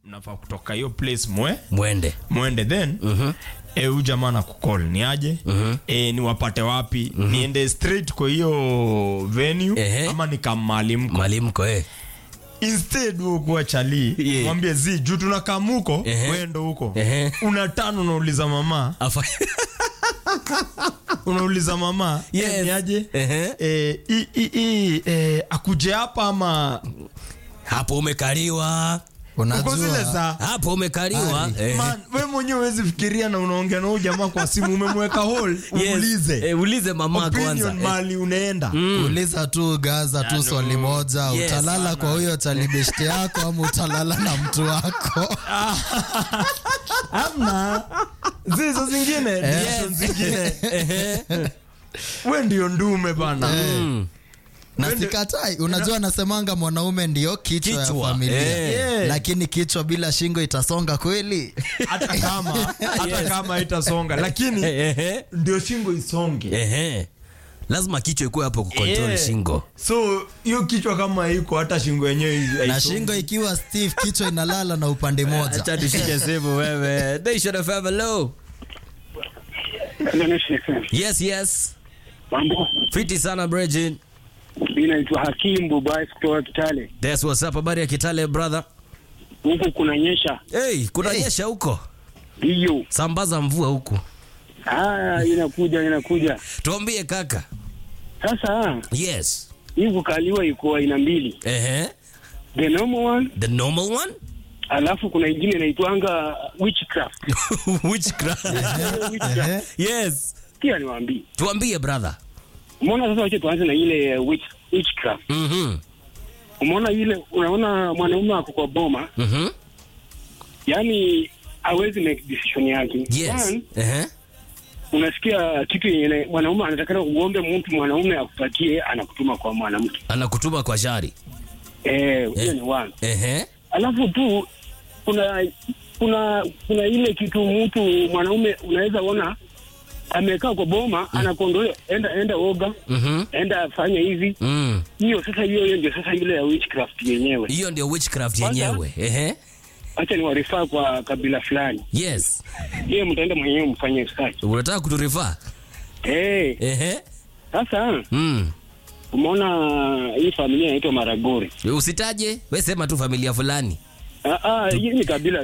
mnafaa kutoka hiyo place mwe mwende mwende then mm-hmm. e, huyu jamaa na kukol ni aje mm-hmm. e, niwapate wapi mm-hmm. niende straight kwa hiyo venue Ehe. ama nikamali mko malimko eh. instead huo kuwa chali Yeah. mwambie zi juu tunakamuko Ehe. wendo huko Ehe. una tano unauliza mama Afa- unauliza mama Yes. eh, ni aje Ehe. eh, i, i, i, eh, akuje hapa ama hapo umekaliwa uko zile unajua saa hapo umekaliwa eh. Man, we mwenyewe huwezi fikiria na unaongea na huyu jamaa kwa simu umemweka hol Yes. uulize Eh, ulize mama kwanza opinion eh. mali unaenda uliza tu gaza tu swali moja Yes, utalala kwa huyo talibeshte yako ama utalala na mtu wako amna zizo zingine decision zingine we ndio ndume bana na sikatai unajua anasemanga mwanaume ndio kichwa, ya Kichwa, familia eh. lakini kichwa bila shingo itasonga kweli hata kama hata kama itasonga lakini Ehe. ndio shingo isonge Ehe. lazima kichwa ikuwe hapo kucontrol Yeah. shingo so hiyo kichwa kama iko hata shingo yenyewe na haisongi. shingo ikiwa stiff kichwa inalala na upande moja acha tushike simu wewe Nation FM, hello yes yes Mambo, fiti sana Bridget mimi naitwa Hakim Bubai kutoka Kitale. that's what's up habari ya kitale brother Huku kunanyesha, hey kuna nyesha huko ndiyo. sambaza mvua huku Ah, inakuja inakuja. tuambie kaka Sasa yes hii kukaliwa iko aina mbili, Ehe. the normal one, the normal one alafu kuna ingine inaitwanga witchcraft. witchcraft Witchcraft. yes Pia niwaambie, tuambie brother umeona sasa, wacha tuanze na ile witch, witchcraft. mhm Umeona ile, unaona mwanaume ako kwa boma, mhm yani hawezi make decision yake. yes One, Ehe. unasikia kitu yenye mwanaume anatakana kuombe mtu mwanaume akupatie, anakutuma kwa mwanamke. anakutuma kwa shari Eh, hiyo Eh. ni one. Ehe. alafu tu kuna kuna kuna ile kitu mtu mwanaume unaweza ona amekaa kwa boma anakondoa enda enda oga Mhm. enda fanya hivi Mm. hiyo sasa hiyo hiyo ndio sasa ile ya witchcraft yenyewe hiyo ndio witchcraft Kwanza- yenyewe Ehe. acha niwarifaa kwa kabila fulani yes hiyo mtaenda mwenyewe mfanye research unataka kuturifaa eh Ehe. sasa Mm. umeona hii familia inaitwa Maragori usitaje we sema tu familia fulani ah ah hii ni kabila